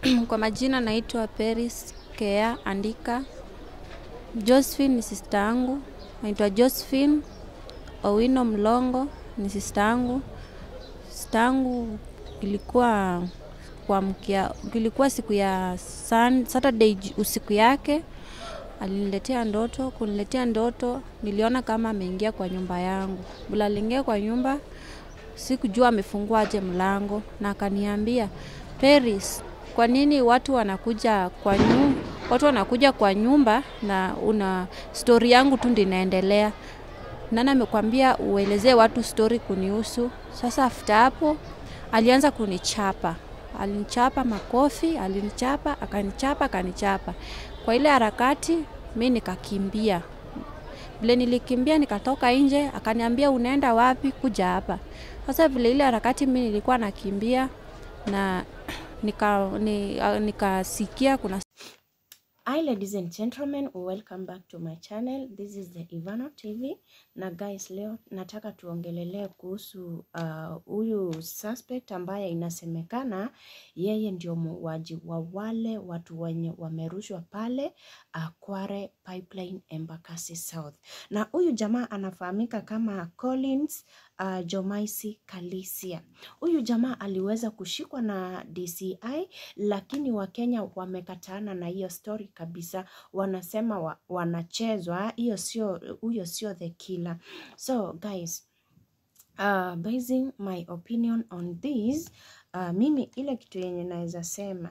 Kwa majina naitwa Peris Kea Andika. Josephine ni sister yangu, naitwa Josephine Owino Mlongo ni sister yangu. Sister yangu ilikuwa kuamkia, ilikuwa siku ya sun, Saturday ji- usiku yake aliniletea ndoto. Kuniletea ndoto, niliona kama ameingia kwa nyumba yangu. Bila aliingia kwa nyumba, sikujua amefungua aje mlango, na akaniambia Peris, kwa nini watu wanakuja kwa nyumba, watu wanakuja kwa nyumba na una stori yangu tu ndio inaendelea. Nani amekwambia uelezee watu stori kunihusu? Sasa after hapo alianza kunichapa, alinichapa makofi, alinichapa, akanichapa, akanichapa. Kwa ile harakati mi nikakimbia. Vile nilikimbia nikatoka nje, akaniambia unaenda wapi? Kuja hapa. Sasa vile ile harakati mi nilikuwa nakimbia na nika, ni, ah, nikasikia kuna Hi ladies and gentlemen, welcome back to my channel. This is the Ivano TV. Na guys, leo nataka tuongelelee kuhusu uh, huyu suspect ambaye inasemekana yeye ndio muuaji wa wale watu wenye wamerushwa pale uh, Kware Pipeline Embakasi South. Na huyu jamaa anafahamika kama Collins uh, Jomaisi Kalisia. Huyu jamaa aliweza kushikwa na DCI lakini Wakenya wamekataana na hiyo story kabisa, wanasema wa, wanachezwa, hiyo sio, huyo sio the killer. So guys, uh, basing my opinion on this, uh, mimi ile kitu yenye naweza sema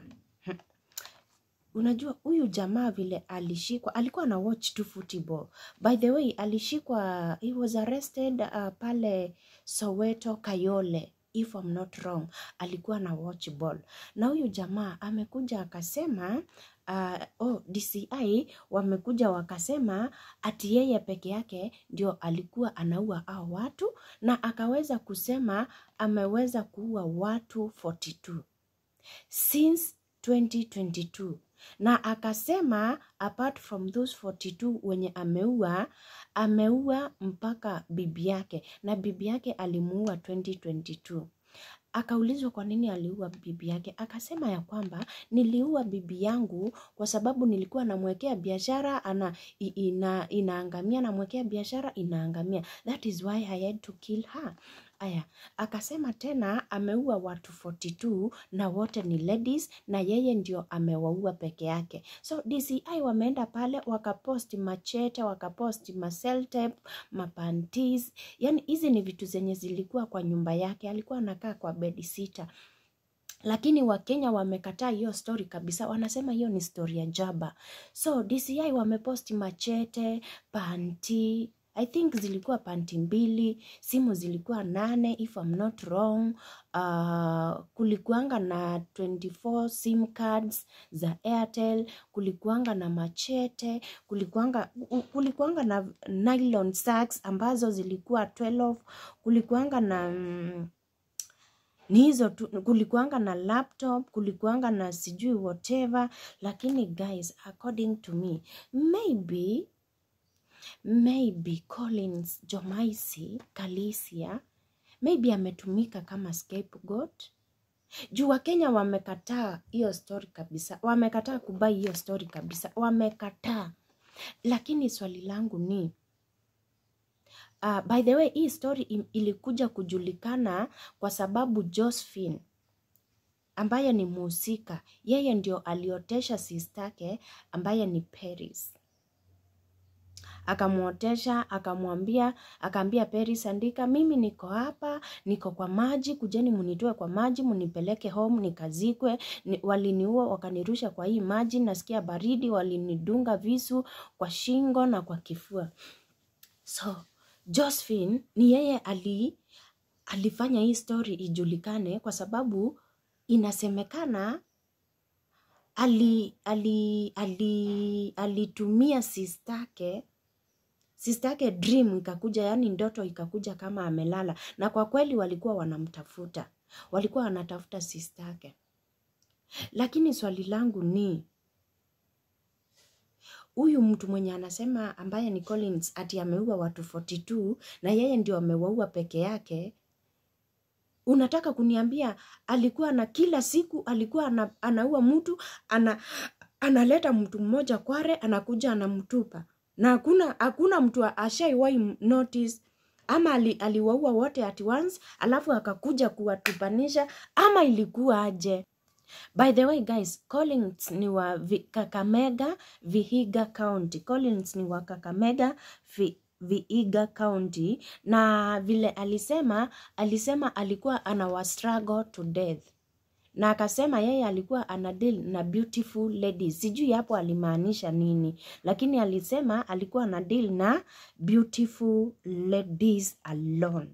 Unajua huyu jamaa vile alishikwa, alikuwa na watch tu football. By the way, alishikwa, he was arrested uh, pale Soweto Kayole if I'm not wrong, alikuwa na watch ball. Na huyu jamaa amekuja akasema uh, oh, DCI wamekuja wakasema ati yeye peke yake ndio alikuwa anaua hao watu, na akaweza kusema ameweza kuua watu 42 since 2022 na akasema apart from those 42 wenye ameua ameua mpaka bibi yake na bibi yake alimuua 2022 akaulizwa kwa nini aliua bibi yake akasema ya kwamba niliua bibi yangu kwa sababu nilikuwa namwekea biashara ana i- ina, inaangamia namwekea biashara inaangamia that is why I had to kill her aya akasema tena ameua watu 42 na wote ni ladies na yeye ndio amewaua peke yake so DCI wameenda pale wakaposti machete wakaposti maseltep mapantis yani hizi ni vitu zenye zilikuwa kwa nyumba yake alikuwa anakaa kwa bedi sita lakini wakenya wamekataa hiyo story kabisa wanasema hiyo ni story ya jaba so dci wameposti machete panti i think zilikuwa panti mbili simu zilikuwa nane if I'm not wrong uh, kulikuanga na 24 sim cards za airtel kulikuanga na machete kulikuanga, u- kulikuanga na nylon sacks ambazo zilikuwa 12 kulikuanga na mm, ni hizo tu kulikuanga na laptop kulikuanga na sijui whatever lakini guys according to me maybe maybe collins jomaisi kalisia maybe ametumika kama scapegoat juu wakenya wamekataa hiyo story kabisa wamekataa kubai hiyo story kabisa wamekataa lakini swali langu ni Uh, by the way hii story im- ilikuja kujulikana kwa sababu Josephine ambaye ni mhusika, yeye ndio aliotesha sistake ambaye ni Paris. Akamwotesha, akamwambia, akaambia Paris, andika, mimi niko hapa, niko kwa maji, kujeni munitoe kwa maji, munipeleke home nikazikwe. Ni, waliniua wakanirusha kwa hii maji, nasikia baridi, walinidunga visu kwa shingo na kwa kifua. So Josephine ni yeye ali, alifanya hii story ijulikane kwa sababu inasemekana ali, ali, ali, alitumia sistake sistake dream ikakuja, yani ndoto ikakuja kama amelala, na kwa kweli walikuwa wanamtafuta, walikuwa wanatafuta sistake. Lakini swali langu ni huyu mtu mwenye anasema ambaye ni Collins ati ameua watu 42 na yeye ndio amewaua peke yake, unataka kuniambia alikuwa na kila siku alikuwa ana, anaua mtu ana, analeta mtu mmoja kware anakuja anamtupa na hakuna hakuna mtu ashaiwai notice ama ali, aliwaua wote at once alafu akakuja kuwatupanisha ama ilikuwa aje by the way guys collins ni wa vi, kakamega vihiga county collins ni wa kakamega vi, viiga county na vile alisema alisema alikuwa anawa struggle to death na akasema yeye alikuwa ana deal na beautiful ladies sijui hapo alimaanisha nini lakini alisema alikuwa ana deal na beautiful ladies alone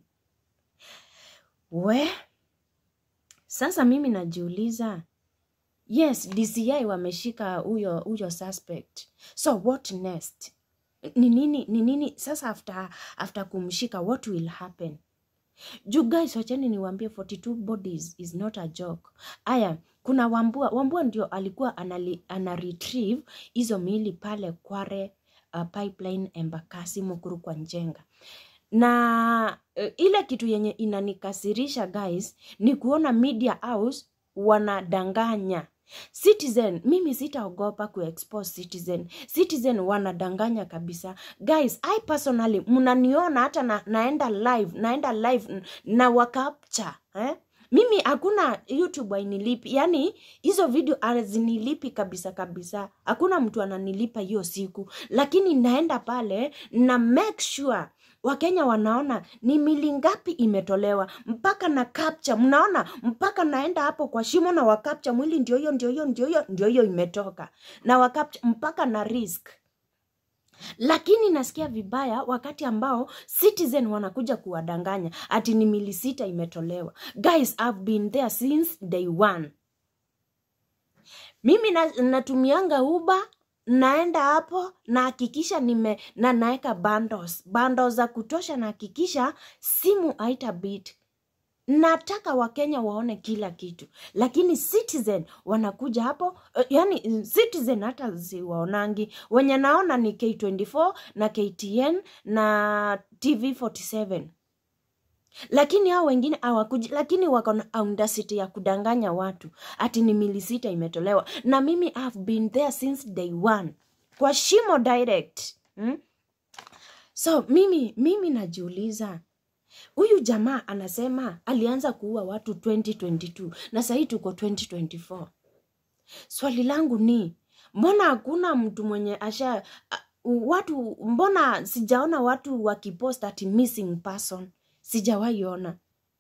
we sasa mimi najiuliza yes dci wameshika huyo huyo suspect so what next ni nini ni nini sasa after, after kumshika what will happen juu guys wacheni niwaambie 42 bodies is not a joke aya kuna wambua wambua ndio alikuwa anali, ana retrieve hizo miili pale kware uh, pipeline embakasi mukuru kwa njenga na uh, ile kitu yenye inanikasirisha guys ni kuona media house wanadanganya citizen mimi sitaogopa kuexpose citizen citizen wanadanganya kabisa guys i personally mnaniona hata na, naenda live naenda live na wakapcha eh? mimi hakuna youtube ainilipi yani hizo video azinilipi kabisa kabisa hakuna mtu ananilipa hiyo siku lakini naenda pale na make sure wakenya wanaona ni mili ngapi imetolewa mpaka na capture mnaona mpaka naenda hapo kwa shimo na wakapcha mwili ndio hiyo ndio hiyo ndio hiyo ndio hiyo imetoka na wakapcha mpaka na risk lakini nasikia vibaya wakati ambao citizen wanakuja kuwadanganya ati ni mili sita imetolewa guys I've been there since day one mimi na, natumianga uba naenda hapo nahakikisha nime na naeka bundles bundles za kutosha nahakikisha simu haita bit nataka wakenya waone kila kitu lakini citizen wanakuja hapo uh, yani citizen hata siwaonangi wenye naona ni k24 na ktn na tv 47 lakini hao wengine hawakuji lakini wako na audacity ya kudanganya watu ati ni mili sita imetolewa na mimi have been there since day one kwa shimo direct hmm? so mimi mimi najiuliza huyu jamaa anasema alianza kuua watu 2022 na sahii tuko 2024 swali langu ni mbona hakuna mtu mwenye asha uh, watu mbona sijaona watu wakipost ati missing person sijawaiona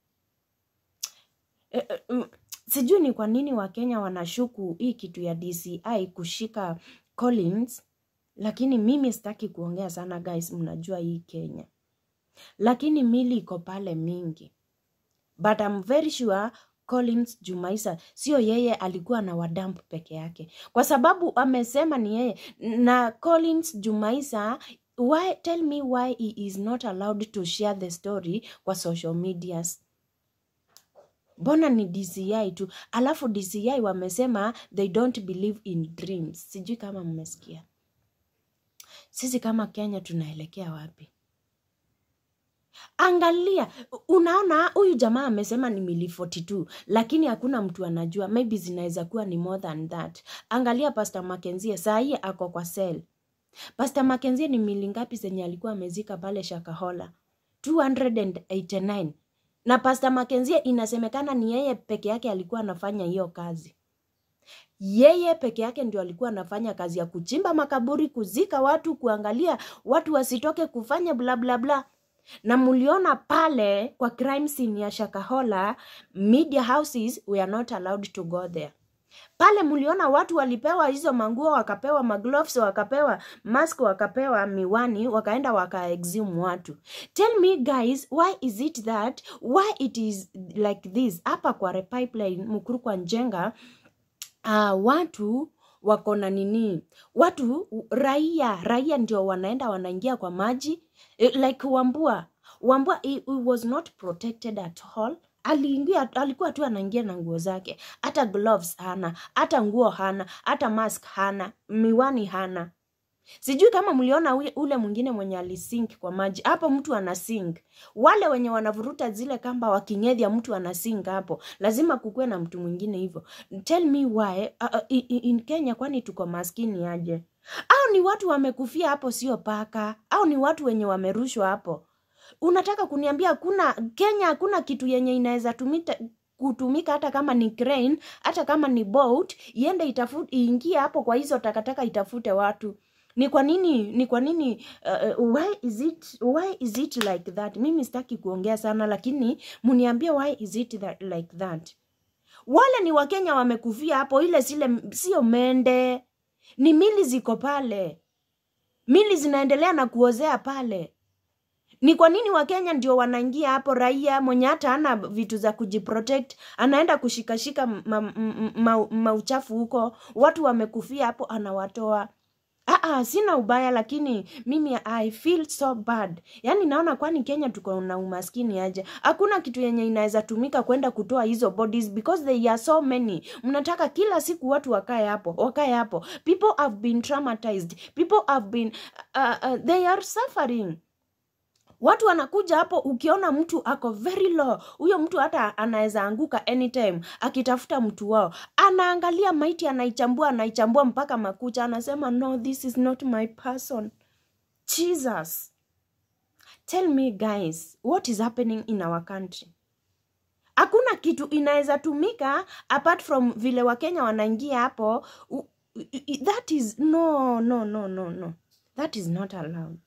e, e, mm, sijui ni kwa nini wakenya wanashuku hii kitu ya dci kushika collins lakini mimi sitaki kuongea sana guys mnajua hii kenya lakini mili iko pale mingi but I'm very sure collins jumaisa sio yeye alikuwa na wadamp peke yake kwa sababu amesema ni yeye na collins jumaisa why tell me why he is not allowed to share the story kwa social medias mbona ni dci tu alafu dci wamesema they don't believe in dreams sijui kama mmesikia sisi kama kenya tunaelekea wapi angalia unaona huyu jamaa amesema ni mili 42 lakini hakuna mtu anajua maybe zinaweza kuwa ni more than that angalia pastor makenzie saa hii ako kwa sel pastor makenzie ni mili ngapi zenye alikuwa amezika pale shakahola 289 na pastor makenzie inasemekana ni yeye peke yake alikuwa anafanya hiyo kazi yeye peke yake ndio alikuwa anafanya kazi ya kuchimba makaburi kuzika watu kuangalia watu wasitoke kufanya bla bla bla na mliona pale kwa crime scene ya shakahola media houses we are not allowed to go there pale mliona watu walipewa hizo manguo wakapewa magloves wakapewa mask wakapewa miwani wakaenda wakaexhume watu tell me guys why is it that why it is like this hapa kwa pipeline mkuru kwa njenga uh, watu wako na nini watu raia raia ndio wanaenda wanaingia kwa maji like wambua wambua he, he was not protected at all aliingia alikuwa tu anaingia na nguo zake hata gloves hana hata nguo hana hata mask hana miwani hana sijui kama mliona ule- ule mwingine mwenye alisink kwa maji hapo mtu anasink wale wenye wanavuruta zile kamba wakingedhya mtu anasink hapo lazima kukuwe na mtu mwingine hivyo tell me why uh, uh, in, in kenya kwani tuko maskini aje au ni watu wamekufia hapo sio paka au ni watu wenye wamerushwa hapo unataka kuniambia hakuna kenya hakuna kitu yenye inaweza tumita kutumika hata kama ni crane hata kama ni boat iende itafute iingie hapo kwa hizo takataka itafute watu ni kwa nini ni kwa nini uh, uh, why is it why is it like that mimi sitaki kuongea sana lakini muniambie why is it that, like that wale ni wakenya wamekufia hapo ile sile sio mende ni mili ziko pale mili zinaendelea na kuozea pale ni kwa nini wakenya ndio wanaingia hapo raia mwenye hata ana vitu za kujiprotect anaenda kushikashika mauchafu ma, ma, ma mauchafu huko watu wamekufia hapo anawatoa Aa, sina ubaya lakini mimi i feel so bad yaani naona kwani kenya tuko na umaskini aje hakuna kitu yenye inaweza tumika kwenda kutoa hizo bodies because they are so many mnataka kila siku watu wakae hapo wakae hapo people have been traumatized people have been uh, uh, they are suffering watu wanakuja hapo ukiona mtu ako very low huyo mtu hata anaweza anguka anytime akitafuta mtu wao anaangalia maiti anaichambua anaichambua mpaka makucha anasema no this is not my person jesus tell me guys what is happening in our country hakuna kitu inaweza tumika apart from vile wakenya wanaingia hapo u- i- that is no no no no no that is not allowed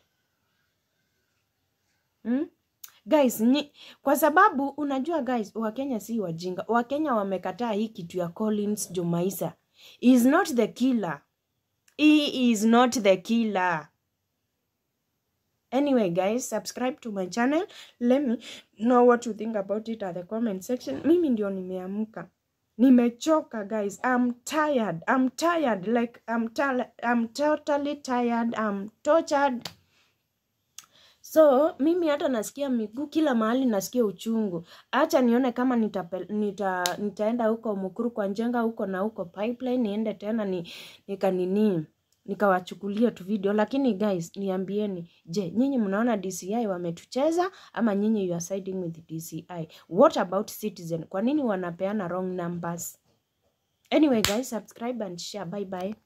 hmm? guys ni, kwa sababu unajua guys wakenya si wajinga wakenya wamekataa hii kitu ya collins jumaisa He is not the killer he is not the killer anyway guys subscribe to my channel let me know what you think about it at the comment section mimi ndio nimeamka nimechoka guys i'm tired i'm tired like i'm, tal- I'm totally tired i'm tortured so mimi hata nasikia miguu kila mahali nasikia uchungu hacha nione kama nitape, nita, nitaenda huko mukuru kwa njenga huko na huko pipeline niende tena ni, nikanini nikawachukulia tu video lakini guys niambieni je nyinyi mnaona dci wametucheza ama nyinyi you are siding with dci what about citizen kwa nini wanapeana wrong numbers anyway guys subscribe and share bye bye